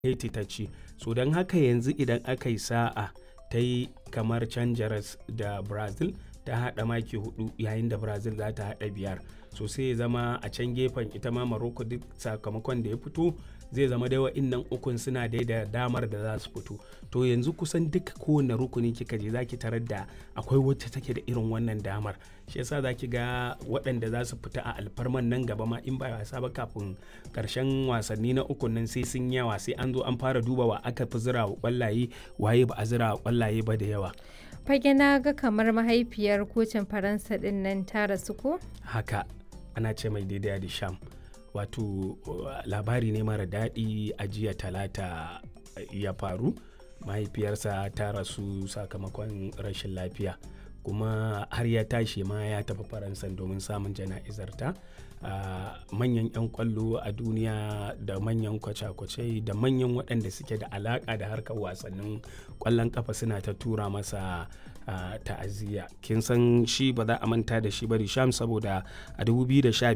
Haiti ta ci. So don haka yanzu idan aka yi sa'a ta yi kamar can jaras da Brazil ta haɗa maki hudu yayin da Brazil za ta haɗa biyar. So sai ya zama a can gefen ita ma Morocco duk sakamakon da ya fito zai zama dai wa'innan ukun suna dai da damar da za su fito. To yanzu kusan duka kowane rukuni kika je za ki tarar da akwai wacce take da irin wannan damar. Shi yasa za ki ga waɗanda za su fita a alfarman nan gaba ma in ba wasa ba kafin ƙarshen wasanni na ukun nan sai sun yawa sai an zo an fara duba wa aka fi zira wa ƙwallaye waye ba a zira wa ƙwallaye ba da yawa. Fage na ga kamar mahaifiyar kocin Faransa ɗin nan ta rasu ko? Haka ana ce mai daidai da sham. Wato labari ne mara daɗi a jiya talata ya faru. Mahaifiyarsa ta rasu sakamakon rashin lafiya. kuma har ya tashi ma ya tafi faransa domin samun jana'izarta manyan 'yan kwallo a duniya da manyan kwace-kwace da manyan waɗanda suke da alaƙa da harkar wasannin kwallon kafa suna ta tura masa ta'aziyya kin san shi ba za a manta da shi ba sham saboda a 2015